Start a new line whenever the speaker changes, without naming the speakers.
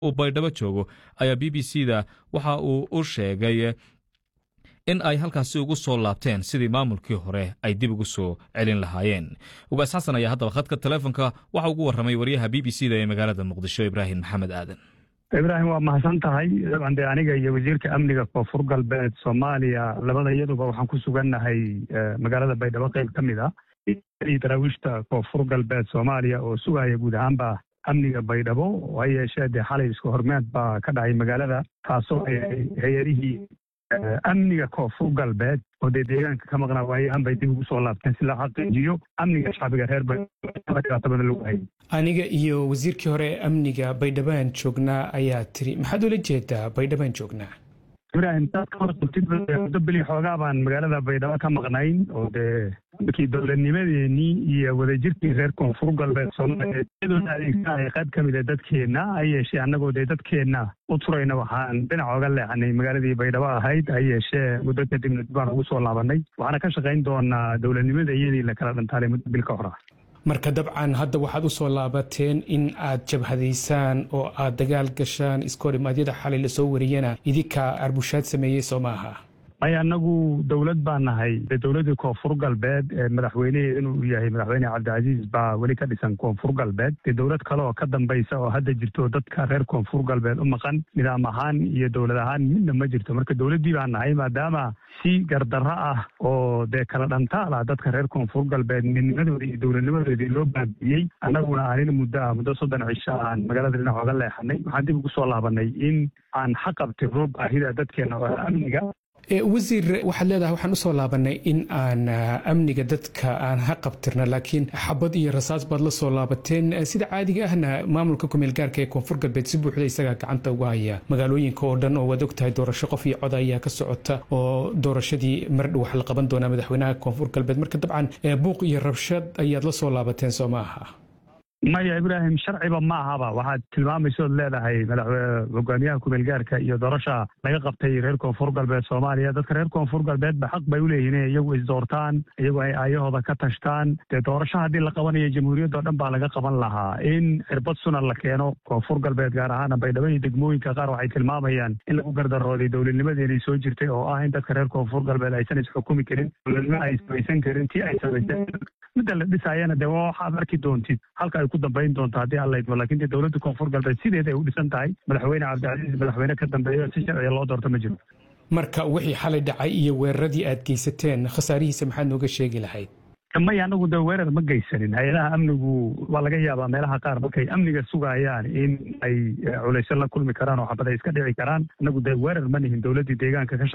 uu baydhabo joogo ayaa b b c da waxa uu u sheegay in ay halkaasi ugu soo laabteen sidii maamulkii hore ay dib ugu soo celin lahaayeen ugaas xasan ayaa haddaba khadka teleefonka waxa ugu warramay waryaha b b c da ee magaalada muqdisho ibraahim maxamed aadan
ibraahim waa mahadsan tahay dabcan dee aniga iyo wasiirka amniga koonfur galbeed soomaaliya labada iyaduba waxaan ku sugannahay magaalada baydhabo qayb ka mid ah daraawiishta koonfur galbeed soomaaliya oo sugaya guud ahaanba amniga baydhabo ha yeeshee dee xalay isku hormeed baa ka dhacay magaalada taasoo ay hay-adihii amniga koonfur galbeed oo dee deegaanka ka maqnaa waayahan bay dib ugu soo laabteen si loo xaqiijiyo amniga shacbiga reer baydhabo badan lagu hayay
aniga iyo wasiirkii hore ee amniga baydhabaan joognaa ayaa tiri maxaad ula jeedaa baydhabaan joognaa
ibraahim saad ka warqabtid muddo beli xoogaa baan magaalada baydhabo ka maqnayn oo dee markii dowladnimadeenii iyo wadajirkii reer koonfur galbeed soomaaliya iyadoona adeegsanaya qayb ka mid a dadkeenna ha yeeshee annagoo dee dadkeenna u turayna waxaan dhinac oga leexanay magaaladii baydhabo ahayd ha yeeshee muddo kadibna dib baan ugu soo laabanay waxaana ka shaqayn doonaa dowladnimada iyadii la kala dhantaalay muddo bil ka hor ah
marka dabcan hadda waxaad u soo laabateen in aad jabhadaysaan oo aad dagaal gashaan iskoodhimaadyada xalay lasoo wariyana idinkaa arbushaad sameeyey soo maaha
maya annagu dowlad baan nahay dee dowladdii koonfur galbeed ee madaxweyneheed inuu yahay madaxweyne cabdicasiis baa weli ka dhisan koonfur galbeed dee dowlad kale oo ka dambaysa oo hadda jirto dadka reer koonfur galbeed u maqan nidaam ahaan iyo dowlad ahaan midna ma jirto marka dowladdii baan nahay maadaama si gardarro ah oo dee kala dhantaal ah dadka reer koonfur galbeed midnimadoodii iyo dowladnimadoodii loo baabi'iyey annaguna aanin muddo ah muddo soddon cisho aan magaalada dhinac oga leexanay waxaan dib ugu soo laabanay in aan xaqabtirno baahida dadkeena oo amniga
wasiir waxaad leedahay waxaan usoo laabanay in aan amniga dadka aan ha qabtirna laakiin xabad iyo rasaas baad la soo laabateen sida caadiga ahna maamulka kumeel gaarka ee koonfur galbeed si buuxda isagaa gacanta uga haya magaalooyinka oo dhan oo waad ogtahay doorasho qof iyo cod ayaa ka socota oo doorashadii mardhow wax la qaban doonaa madaxweynaha koonfur galbeed marka dabcan buuq iyo rabshad ayaad la soo laabateen soo ma aha
maya ibraahim sharciba ma ahaba waxaad tilmaamaysood leedahay hogaamiyaha kumeelgaarka iyo doorasha laga qabtay reer koonfur galbeed soomaaliya dadka reer koonfur galbeedba xaq bay uleeyihin inay iyagu isdoortaan iyagu ay aayahooda ka tashtaan dee doorasho haddii la qabanayo jamhuuriyaddo dhan baa laga qaban lahaa in cirbad sunan la keeno koonfur galbeed gaar ahaana baydhabo iyo degmooyinka qaar waxay tilmaamayaan in lagu gardarooday dowladnimadeenay soo jirtay oo ah in dadka reer koonfur galbeed aysan isxukumi karin dowladnimo ay samaysan karin tii ay samayseen midda la dhisaayana dee waa waxaad arki doontid halka ay ku dambayn doonto haddii alla idmo lakin dee dowladda koonfur galbeed sideed ay u dhisan tahay madaxweyne cabdicasiis madaxweyne ka dambeeyo si sharciga loo doorto ma jiro
marka wixii xalay dhacay iyo weeraradii aad geysateen khasaarihiisa maxaad nooga sheegi lahayd
maya anagu dee weerar ma geysanin hay-adaha amnigu waa laga yaabaa meelaha qaar markay amniga sugayaan in ay culaysyo la kulmi karaan oo xabad ay iska dhici karaan anagu dee weerar ma nihin dowladdii deegaanka ka